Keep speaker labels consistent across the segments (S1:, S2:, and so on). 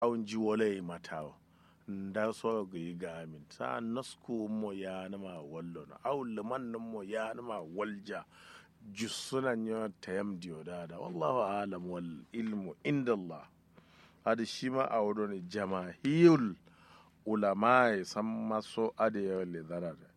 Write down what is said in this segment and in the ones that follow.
S1: awun ji wole matawo nda so gi gamin sa nasku mo ya nama wallo na aw liman mo ya nama walja jusuna nyo tayam diyo dada wallahu alam wal ilmu inda Allah hada shi ma a wuro ne jamahiyul ulama ya san maso ada yawan lezara da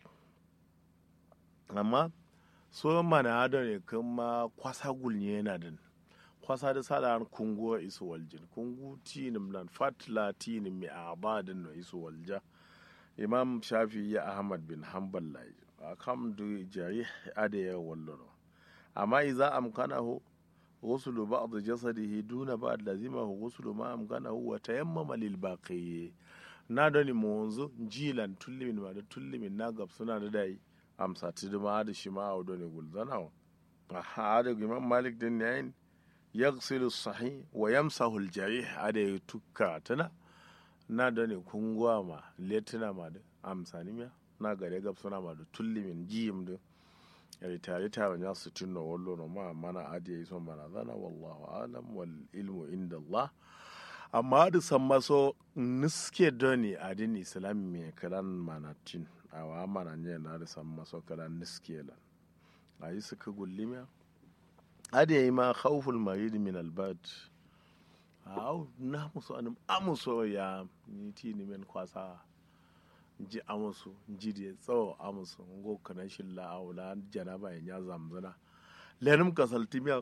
S1: amma so mana hada ne kuma kwasa gulnye yana da kwasa da sada kungo isu waljin kungu tinim nan fatla tinim mi abadin no isu walja imam shafi ya ahmad bin hanbal lai akam du jari ada ya wallo amma idza amkanahu ghuslu ba'd jasadihi duna ba'd lazimahu ghuslu ma amkanahu wa tayammama lil baqi na doni monzo jilan tullimin ma da tullimin na gab suna da dai amsa tidima da shi ma a doni gulzana aha da imam malik din yayin yaghsilu sahih wa yamsahu al jarih ada ya tukka tana na doni kungwa ma letina ma da amsa ni na gare gab suna ma da tullimin jiyim da yari tare ta wanya su tunna wallo no ma mana adi yi son mana zana wallahu alam wal ilmu inda Allah amma da san maso niske doni adin islam me kalan mana tin awa mana ne na da san maso kalan niske lan ayi suka gullimiya adi yi ma khawful marid min al bad aw na muso anum amuso ya ni ti ni men kwasa ji amusu ji da tsawo amusu ngo kana shilla awla janaba ya zamzana lenum kasalti miya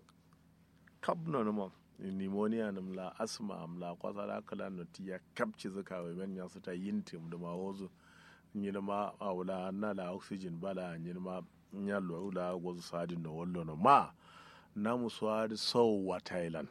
S1: kabno no pneumonia num la asma am la kwasa la kala no tiya kapci zaka we men ya suta yintim da ma wozu nyina ma awla na la oxygen bala nyina ma nyallo awla gozu sadin no wollo no ma namu swadi so wa thailand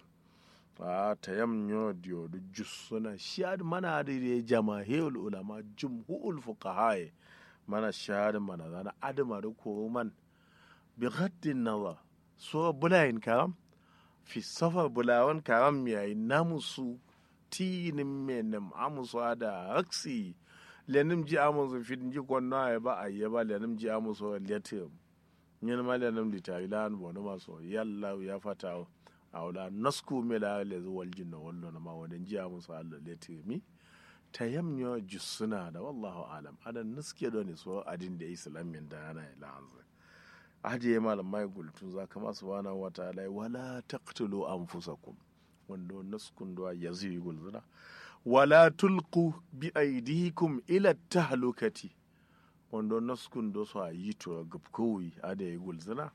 S1: a ta yam nyo dio du jussuna shad mana da ya jama'il ulama jumhul fuqaha mana shad mana zana adama da ko man bi ghaddin nazar so bulayin karam fi safar bulawan karam yayi namusu tinin menem amusu da aksi lenim ji amusu fit ji konna ya ba ayya ba lenim ji amusu letim nyen ma lenim litailan bono maso yalla ya fatawo awla nasku mela le zuwal jinna wallo na ma wadan jiya musu Allah le timi tayamnyo jussuna da wallahu alam adan naske do ne so adin da islamin da yana ila anza aje ya malam mai gultun za kama subhanahu wa ta'ala wala taqtulu anfusakum wando naskun do yazi gulzuna wala tulqu bi aydikum ila tahlukati wando naskun do so yi to gubkowi ade gulzuna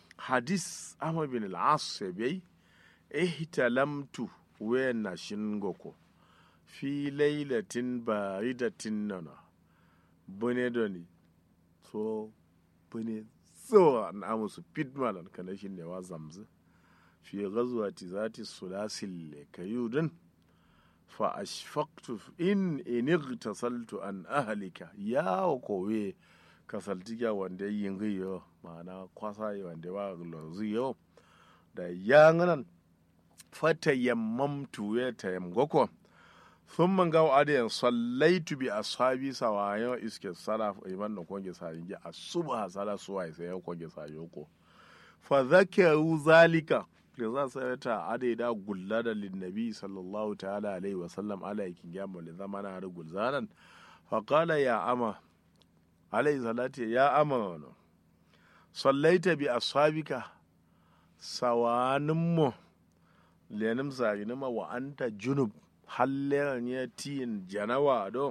S1: hadis ahmad bin al-as bai ihtalamtu wena shingoko fi lailatin baridatin nana bune doni so bune so na amusu pitmalan kana shi ne wa zamzu fi ghazwati zati sulasil kayudin fa ashfaqtu in inigtasaltu an ahlika ya kowe kasaltiga wanda yin giyo ma'ana kwasa wanda wa lozu yau da yanganan fata yammamtu ya tayammako sun man gawo adiyan sallaitu bi ashabi sawayo iske sala iman da konge sa yi a subha sala suwa sai ya konge sa yoko fa zakaru zalika da za su ta adai da gulla da linnabi sallallahu ta'ala alaihi wa sallam ala yakin gamu da zamana har gulzanan fa qala ya ama alaihi salati ya ama sallaita bi ashabika sawaninmu lenim saginima wa anta junub halleran ya tiyin janawa do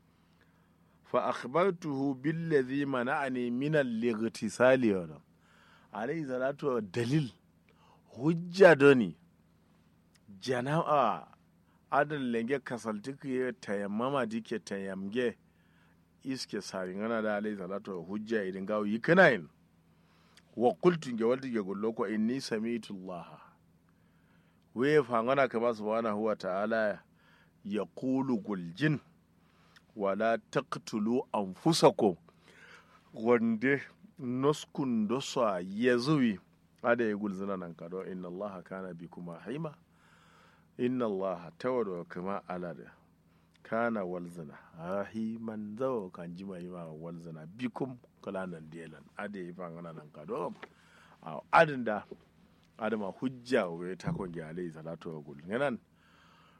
S1: fa akhbartuhu billazi mana'ani min al-ightisali wa alayhi salatu dalil hujja doni janawa adan lenge kasaltiku ya tayammama dike tayamge iske saringana da alayhi salatu hujja idan gawo yi kanayin wa qultu ge walti ge gollo ko inni sami'tu Allah we fangana kama subhanahu wa ta'ala yaqulu guljin wala taqtulu anfusakum wande noskun dosa yazuwi ada ya gulzina nan kado inna Allah kana bikuma haima inna Allah tawadu kama alada kana walzina rahiman zawo kan jima yi ma walzina bikum kala nan delan ade yi fa ngana nan kado a adin da adama hujja we ta kon gi alayhi salatu wa gul nganan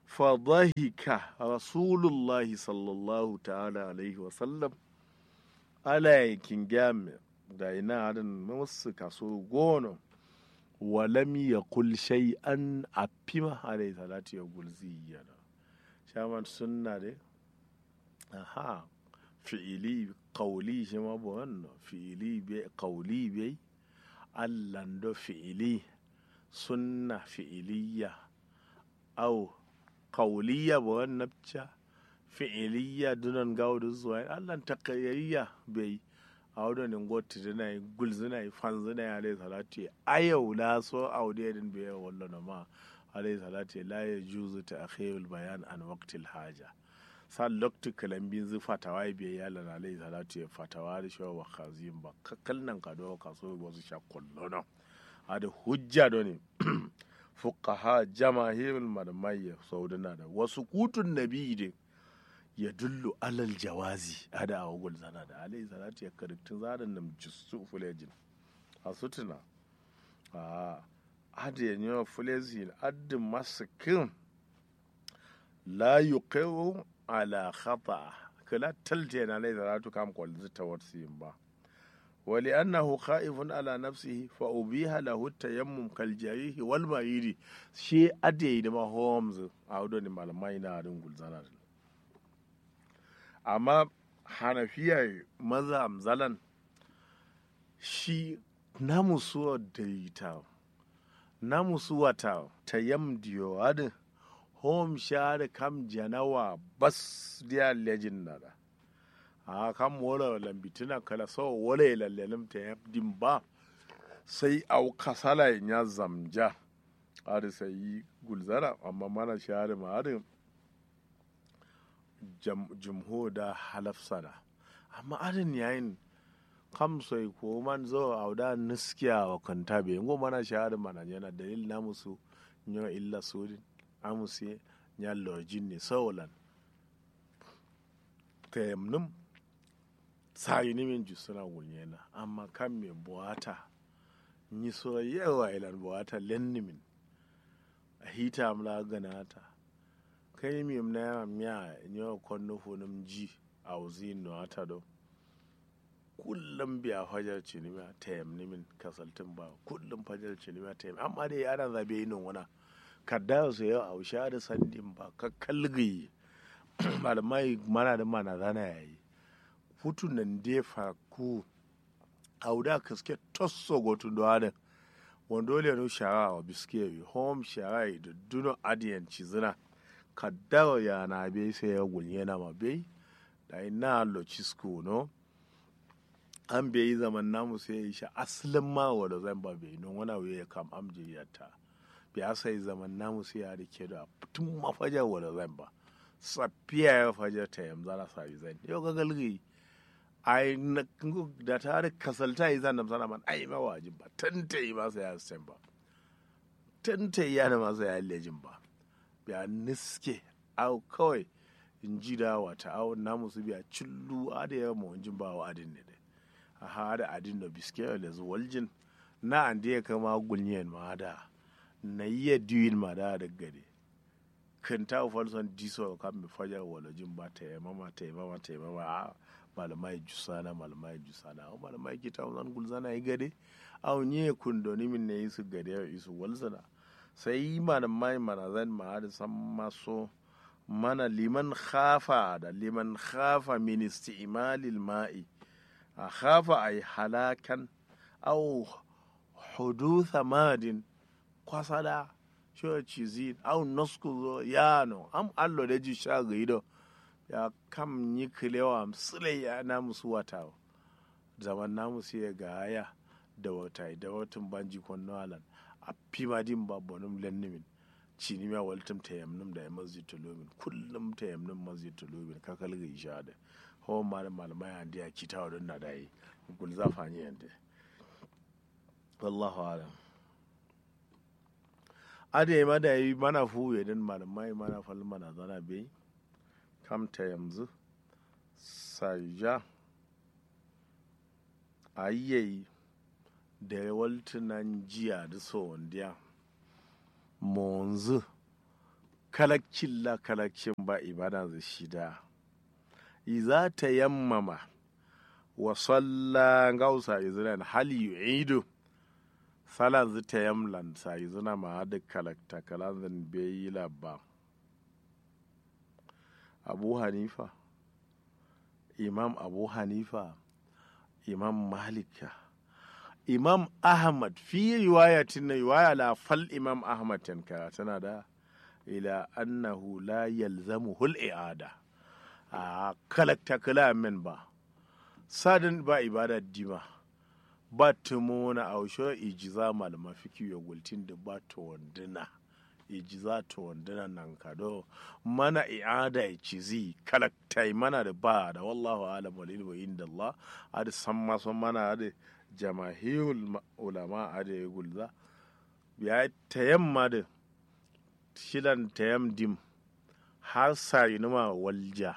S1: فضحك رسول الله صلى الله تعالى عليه وسلم على كنجام داينا عدن ممس كسو غونو ولم يقل شيئا أبيما عليه صلاة يقول زيانا شامان سنة دي أها fi'ili kauli shi ma ba wannan fi'ili bai kauli bai allando fi'ili sunna fi'iliya au kauliya ba wannan ca fi'iliya dunan gaudu zuwa allan takayayya bai a wadannan gotti zina yi gul zina yi fan zina yi alayhi salatu a yau la so aude din bai wallo ma alayhi salatu la ya juzu ta akhirul bayan an waqtil haja sa lokti kalambin zu fatawa bai ya lana alayhi salatu ya fatawa da shawa wa khazin ba kakkal nan ka do ka so wasu sha kullono a da hujja do ne fuqaha jamahirul malamai saudana da wasu kutun nabi de ya dullu alal jawazi a da awagul zana da alayhi salatu ya karitin zadan nam jisu fulejin a sutuna a adi ya nyo fulejin addin masikin la yuqiru ala khata kala talte na alayhi salatu kam kwal zita warsiyin ba ولأنه خائف على نفسه فأبيها له التيمم كالجريح والمريض شيء أدي دما هومز أو دون malamai na rin gulzana amma hanafiyar maza amzalan shi namu suwa daita namu suwa ta tayam diyo adin home share kam janawa bas dia legend nada a kan wala lambitina kala so wala lallelim ta yabdin ba sai au kasala ya zamja ari sai gulzara amma mana share ma ari jumho da halaf sana amma arin yayin kam sai ko man zo auda niskiya wa kanta be ngo mana share mana yana dalil na musu nyo illa sudin amusi nya lojin ne sawalan tayamnum sayi ni min ju suna wunye na amma kan me buwata ni so yawa ilan buwata lenni min a hita amla ganata kai mi na yawa miya nyo konno funum ji a uzi no ata do kullum biya fajar cinima tayam ni min kasaltin ba kullum fajar cinima tayam amma dai ana zabe yin wana kadda su yau a usha da sandin ba ka kalgi malamai mana da mana zana yayi hutu nan defa ku auda kaske tosso gotu doade wando le no shara wa biske home shara da duno adiyan cizina kaddawa ya na be sai ya gulye na ma be da ina lo cisco no an be yi zaman namu sai ya sha asalin ma wanda zan ba be no wana we kam amjiyata bi sai zaman namu sai ya rike da tun mafajar wanda zan ba safiya ya fajar ta yamza na sabi zan yau ga galgi ai na da ta da kasalta yi zan sana man ai ma wajin ba tanta yi masa ya sen ba tanta yi yana masa ya lejin ba biya niske au kawai in ji da wata au na musu biya cillu a da yawa mawajin ba wa adin ne dai a ha da adin da biske da zuwaljin na an da ya kama gulniyan ma da na yi diwin ma da da gade kan ta falson diso kan mi fajar walajin ba ta yi mama ta yi mama ta yi mama a malamai jusana malamai jusana o malamai kita zan gulzana yi gade aw nye kundoni min ne isu gade ya isu walzana sai malamai mana zan ma da san maso mana liman khafa da liman khafa min isti'malil ma'i a khafa ay halakan aw hudutha madin kwasada sho cizin aw nosku yano am allo da ji sha gaido ya kam yi kilewa sile ya na musu wata zaman na musu ya gaya da wata da watan banji kwanno alan a fima din ba bonum lennimin cini ma waltum ta yamnum da masjid tulumin kullum ta yamnum masjid tulumin kakal ga isha da hawa malam malamai andi ya kita wa don na da yi gul zafa ni yanda wallahu alam ade ma da yi mana fuwe din malamai mana fal mana zana bai kamta yanzu saja a yi da waltunan jiya da sondiya monzu kalakcin la kalakcin ba ibada za shida iza ta yammama wa salla gausa izran hal yu'idu salan zu ta yamlan sa izuna ma da kalakta kalan zan bai labba abu hanifa imam abu hanifa imam malika imam ahmad fi riwayatin na riwaya la fal imam ahmad tankara tana da ila annahu la yalzamu hul i'ada a kalakta kala min ba sadin ba ibada dima ba tumo na ausho ijiza malama fiki ya gultin da ba to wanduna ijiza to wanduna nan kado mana i'ada ya cizi kalakta mana da ba da wallahu alam wal ilmu inda Allah ada san maso mana ada jamahirul ulama ada ya gulza ya tayamma da shilan tayam dim har sari numa walja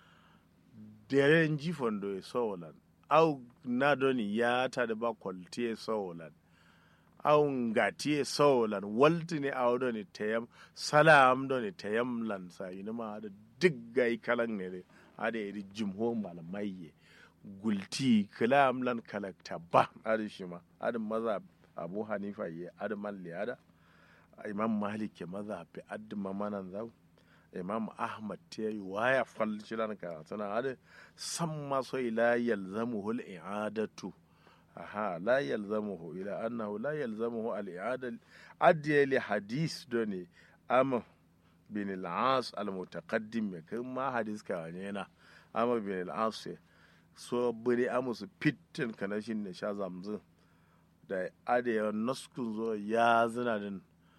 S1: deren jifon do e sowolan au nadoni yata ba kwalti e sowolan au ngati e sowolan waltini awdoni tayam salam doni tayam lan sari numa ada diggai kalan ne ada edi jumho malamaiye gulti kalam lan kalakta ba ada shima ada maza abu hanifa ye ada man liyada imam malik ke mazhabi addi mamanan zau imam ahmad ta yi waya falcilan ka tana hada san maso ila yalzamuhu al-i'adatu aha la yalzamuhu ila annahu la yalzamuhu al-i'ada addiya li hadis doni am bin al-as al-mutaqaddim me kan ma hadis ka ne na am bin al-as so bari amusu fitin kanashin ne sha zamzin da adiya naskun zo ya zina din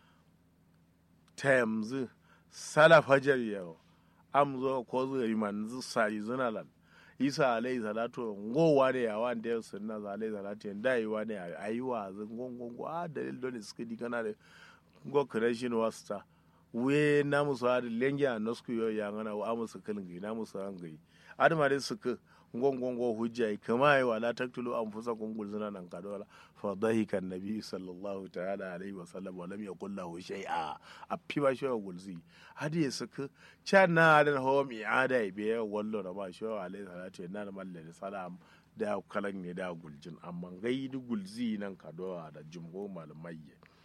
S1: ta yanzu salaf hajar yau am zo ko zo yi manzu sai zuna lan isa alayhi salatu ngowa ne ya wan da sunna za alayhi salatu da yi wa ne ayi wa zan gongon a dalil don suka di kana da go creation wasta we na musu hadi lengi a nosku yo ya ngana wa musu kalin na musu an gai adama dai suka gongongo hujja kama yi wala taktulu an fusa kungul zina nan kadola fa dhahika nabi sallallahu ta'ala alaihi wa sallam wa lam yaqul lahu shay'a a piba shi wa gulzi hadi ya suka cha na da ho mi ada be wallo da ba shi wa alaihi salatu na da mallani salam da kalan ne da guljin amma gaidu gulzi nan kadola da jumgo malamai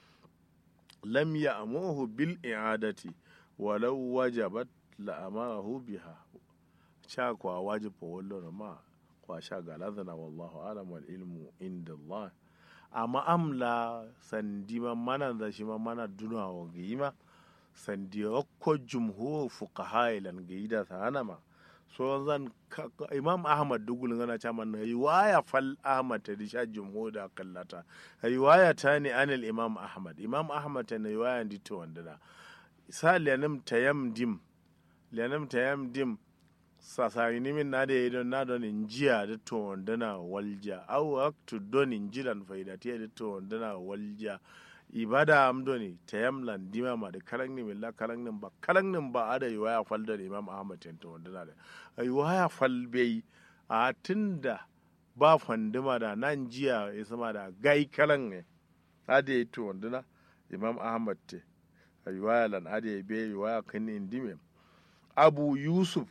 S1: lam ya'muhu bil i'adati walau wajabat la'amahu biha sha kwa wajib fa wallo ma kwa sha galadana wallahu alam wal ilmu inda Allah amma amla sandi ma mana da shi ma mana duna wa gima sandi ko jumhur fuqaha ilan gaida sana ma so zan imam ahmad dugul ngana chama na riwaya fal ahmad ta disha jumhur da kallata riwaya ta ne anil imam ahmad imam ahmad ta riwaya ndito wandana sa lianam tayam dim lianam tayam dim sasari nimin na da yadon na don injiya da to wandana walja au aktu don injiran faidatiya da to wandana walja ibada am doni tayamlan dima ma da karan ni milla karan nin ba karan nin ba ada waya fal da imam ahmad to wandana da ai waya fal bai a tunda ba fandima da nan jiya ya sama da gai karan ne ada yi to wandana imam ahmad te ai waya lan ada yi bai waya kan indime abu yusuf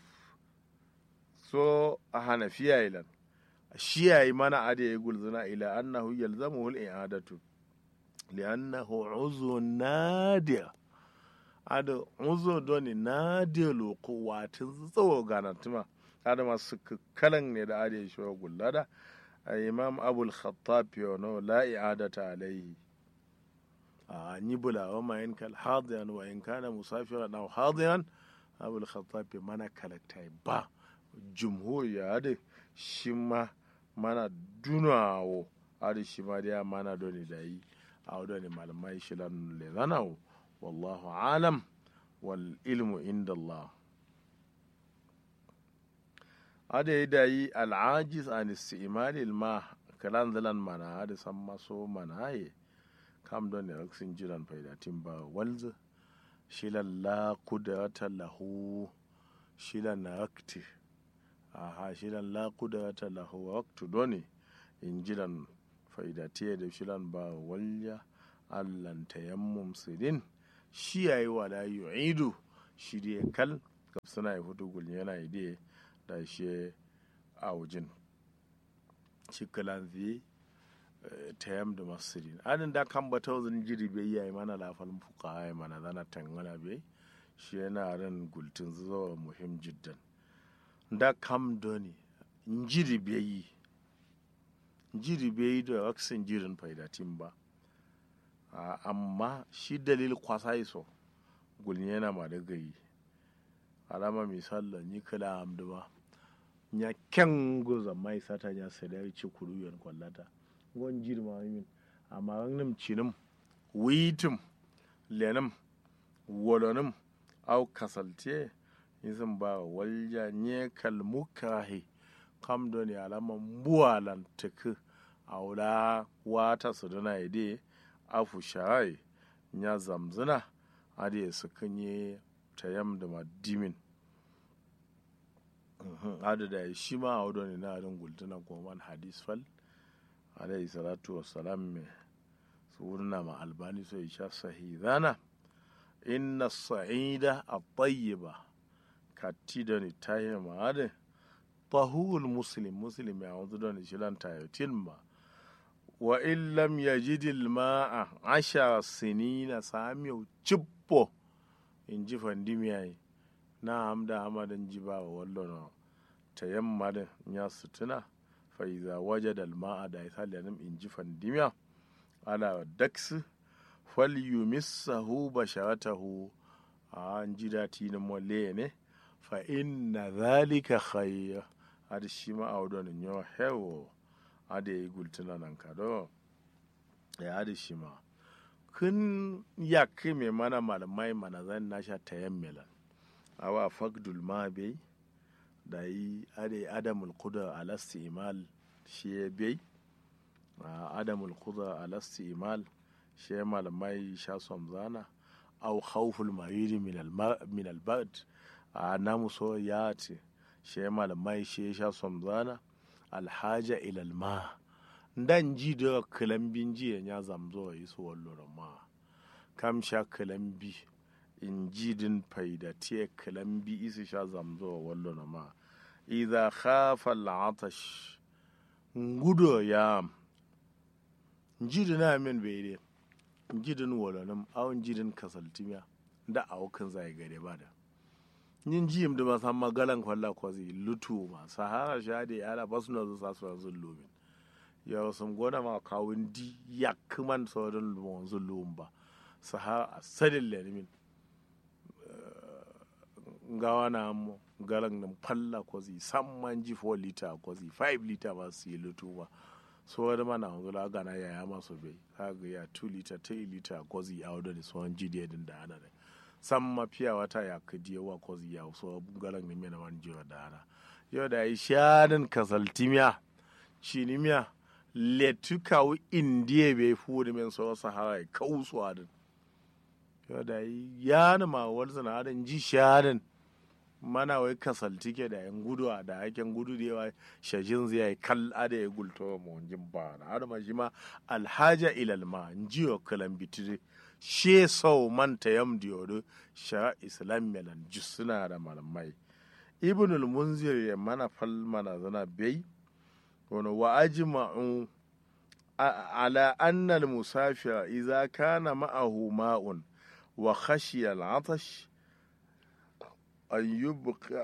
S1: so a hanafiya ilan shi yayi mana ada ya gulzuna ila annahu yalzamuhu al-i'adatu li'annahu uzu nadir ada uzu doni nadir loko watin tsawo ganatuma ada masu kalan ne da ada ya shi gullada imam abul khattab yono la i'adata alaihi a ni bula wa ma in kal hadiyan wa in kana musafiran aw hadiyan abul khattab mana kalaktai ba jumhur ya da shi ma mana dunawo ada shi ma da mana doni da yi a wadda ne malamai shi lan le zanawo wallahu alam wal ilmu inda Allah ada yi da yi al'ajiz an istimali ma kalan zalan mana ada san maso mana ye kam don ne raksin jiran faidatin ba walza shilan la kudrata lahu shilan rakti aha shilan la kudrata lahu raktu doni in jiran faidatiya da shilan ba walya allan tayammum sidin shi yayi wala yu'idu shi dai kal gab suna yi hudu gulni yana ide da shi a wujin shi kalan zai ta yam da masirin anin da kan bata wazin jiri bai yi mana lafalin fuka ya mana zana tangana bai shi yana ran gultin zuwa muhim jiddan da kam doni jiri bai yi jiri bai yi da waksin jirin faidatin ba amma shi dalil kwasa iso gulni yana ma da gayi alama misalla ni kala amdu ba nya kyan goza mai sata nya sai da ci kuru yan kwallata gon jiri ma min amma nim cinim witim lenim wolonim au kasalte izin ba walja nye kalmukahi kam do ne alama mbuwalan tuku aula wata su dana ide afu shai nya zamzina ade su kunye tayam da madimin adu da shi ma a wadda ne na adin gultuna goman hadis fal alayhi salatu wassalam me su wurna ma albani so isha sahidana inna sa'ida at-tayyiba katti da ni tayi ma ade tahul muslim muslim ya wudu da ni shilan tayotin ma wa in lam yajid al-ma'a ashara sinina samiyo cippo in ji fandimiyayi na hamda hamadan ji ba wa wallo no ta yamma da ya sutuna fa iza wajada al-ma'a da italianim in ji fandimiya ala daksu fal yumissahu basharatahu a an ji dati na mole ne fa inna zalika khayr ad shi ma awdon nyo hewo ade yi gultuna nan kado ya ade shi ma kun ya mai mana malamai mana zan nasha ta yammelan awa fagdul ma bai da yi ade adamul kuda alasti imal shi ya bai adamul kuda alasti imal shi ya malamai sha zana au khawful mariri min albad a namu so ya ce shi ya malamai shi ya sha zana alhaja ilal ma ndan ji da kalambin jiya ya zamzo yi su wallo ma kam sha kalambi in ji din faida te kalambi isi sha zamzo wallo na ma idza khafa al'atash ngudo ya njidi na min bere njidin wolonim aw njidin kasaltimiya da awukan zai gare ba da yin jiyim da masan magalan kwalla kwazi lutu ma sahara shade yara basu na zuwa su yanzu lumin ya sun gona ma kawun di ya kuman sauran wanzu lumba sahara a sadin lenimin gawa na mu galan nan falla kwazi samman ji 4 liter kwazi 5 liter ba su yi lutu ba so wani mana wanzu la gana ya ya masu bai kaga ya 2 liter 3 liter kwazi a wadda da sauran jidiyar da ana da san mafiya wata ya kadi yawa kwazi ya so galan ne mena wani jiwa da ana yau da yi shanin kasaltimiya shinimiya letu kawo indiya bai fuwa men so sahara ya kawo su adin yau da yi yana ma wani sana'adin ji shanin mana wai kasalti ke da yan gudu a da haken gudu da yawa shajin zai yi kal ada ya gulto ma wajen ba na adama shi ma alhaja ilal ma jiyo kalan bitire she sau manta yam diyodo sha islam melan suna da malamai ibn al-munzir ya mana fal mana zana bai wani wa ajma'u ala anna al-musafir idza kana ma'ahu ma'un wa khashiya al-atash an yubqa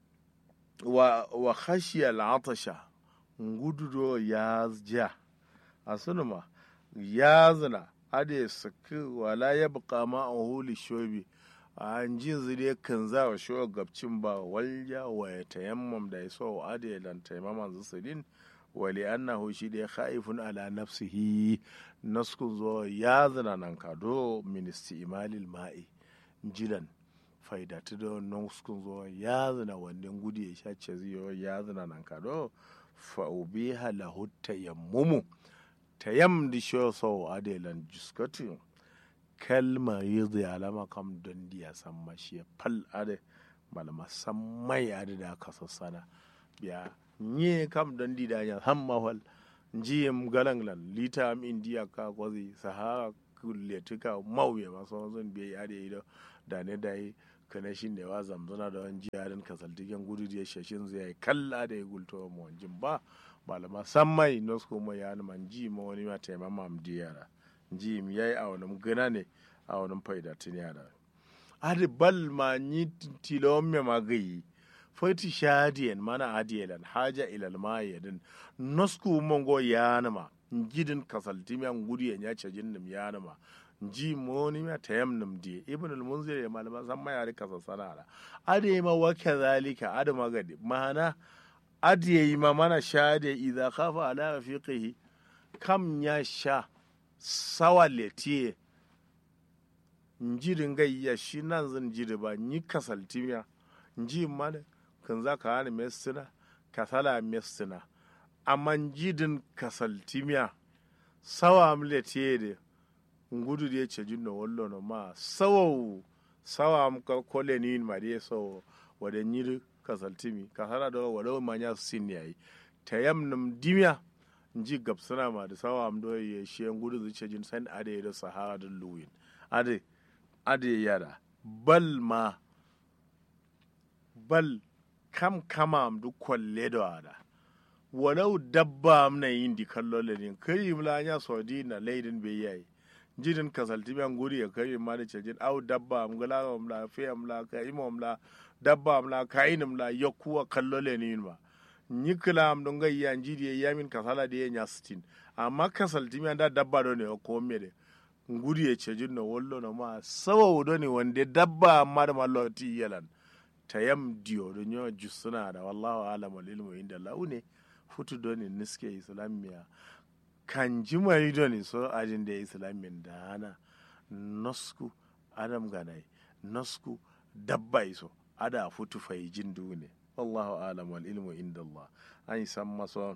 S1: wa wa khashiya al-atasha ngududo ya ja asunuma ya zina ade saki wala ya buka ma a huli shobi a jin zire kan za wa shi gabcin ba walja wa ya tayammam da ya so wa ade lan taimaman zusulin wali annahu shi da ya khaifun ala nafsihi naskun zo ya zina nan kado ministi imalil ma'i jilan faidatu da naskun zo ya zina wannan gudu ya sha ce ya zina nan kado fa'ubiha lahu tayammumu tayam di sho so adelan juskatu kalma yidhi alama kam don diya samma shi fal ade malama sammai ade da ka sassana biya nye kam don di da ya hamma wal jiyem galanglan lita am indiya ka kwazi sahara kulle tuka mauye maso zon biya ade ido da ne dai kana shi ne wa zamzana da wani jiyarin kasaltigen gudu da ya shashin zai kalla da ya gulto mu wanjin ba malama san mai nosko mai ya man ji ma wani ma taimama am diyara ji mi yayi a wani gana ne a wani faida tun yara adi bal ma ni tilon me magayi fati shadiyan mana adiyalan haja ilal mayadin nosku mongo yanama jidin kasaltimi an gudu ya nyace jinnim yanama ji moni ma tayam nim die ibn al munzir ya malama san ma yare kasa sanara ade ma wa kadhalika ade magadi mana ade ma mana shade idza khafa ala rafiqihi kam ya sha sawaletiye njirin gayya shi nan zan jiri ba ni kasaltimiya nji mana kan za ka hana mestina kasala mestina amma jidin kasaltimiya sawa amletiye de ngudu de cejin no wollo no ma sawo sawa am ka kole ni ma de so wade nyiri kasaltimi kasala do wado manya sin yayi tayam num dimya nji gabsana ma da sawa am do ye she ngudu zu cejin san ade da sahara da luwin ade ade yara bal ma bal kam kama am du kolle do ada walau dabba am na yin di kallo le din kai mla nya sodi na leidin be yayi jidin kasalti ban guri ya kai ma da cejin au dabba am gala am la fe am la kai am la dabba am la kai nim la yakuwa kallo le ni ma nyikla am don ga ya jidi ya min kasala da ya nya stin amma kasalti mi da dabba do ne ko me de nguri ya cejin no wollo no ma sawa do ne wande dabba amma da malloti yalan tayam diyo do nyo jusuna da wallahu alam wal ilmu inda lahu ne futu do ne niske islamiya kan jimari do ne so ajin da islamin da hana nosku adam ganai nosku dabba iso ada futu fai jin ne wallahu alam wal ilmu inda Allah an san maso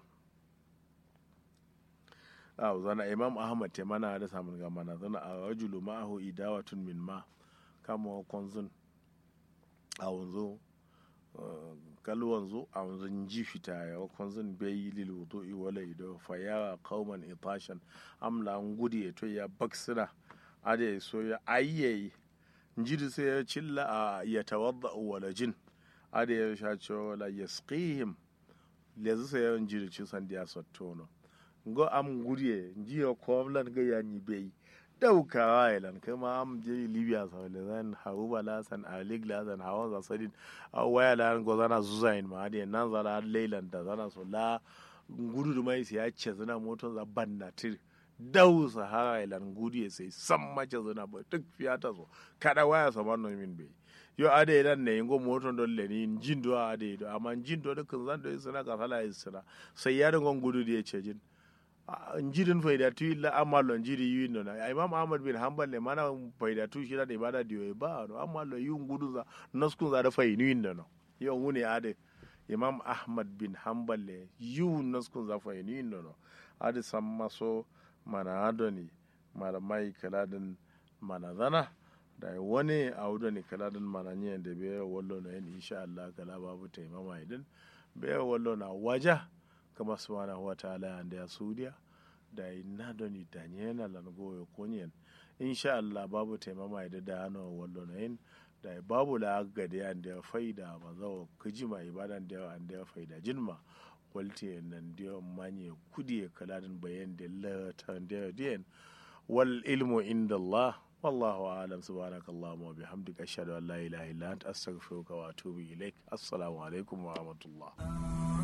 S1: aw zana imam ahmad te mana da samun ga mana zana a rajulu ma'ahu idawatun min ma kama konzun a wanzu kal wanzu a wanzu ji fita ya konzun bai lil wudu'i wala ido fa ya qauman itashan amla ngudi to ya baksira ade so ya ayye njidi sai ya cilla a ya tawadda wala jin ade ya sha cewa wala yasqihim lezu sai ya njidi ci san dia sottono ngo am guriye njiyo koblan ga ya ni bai daukawa ilan kuma am je libya sa le zan haruba la san alik la san hawan za sadin a waya la go zana zuzain ma ade nan zala leilan da zana so la gudu da mai sai ya ce zana moton za banna tir dau sahara ilan gudu ya sai san mace zana ba duk fiyata so kada waya sa man min bai yo ade idan ne ngo moton don le ni jin do ade do amma jin do kan zan do sina ka sala isra sai ya da ngon gudu da ya ce jin njirin faidatu illa amalo njiri yi no na imam ahmad bin hanbal le mana faidatu shi da ibada diyo ba no amalo yi ngudu za naskun za da fainu yin no yo ngune ade imam ahmad bin hanbal le yi naskun za fainu yin no ade samma so mana adoni mara mai kaladin mana zana da wani audo ne kaladin mana nyen da be wallo no en insha Allah kala babu taimama idin be wallo na waja kama subhanahu wa ta'ala ande a suudiya da inna doni dañena lan goyo konyen insha allah babu taimama da da hano wallo na yin da babu la gade ande faida ma zawo kijima ibadan da ande faida jinma walti nan da manye kudi kaladin bayan da la da den wal ilmu inda allah والله أعلم سبحانك اللهم وبحمدك أشهد أن لا إله إلا أنت أستغفرك وأتوب إليك السلام عليكم ورحمة الله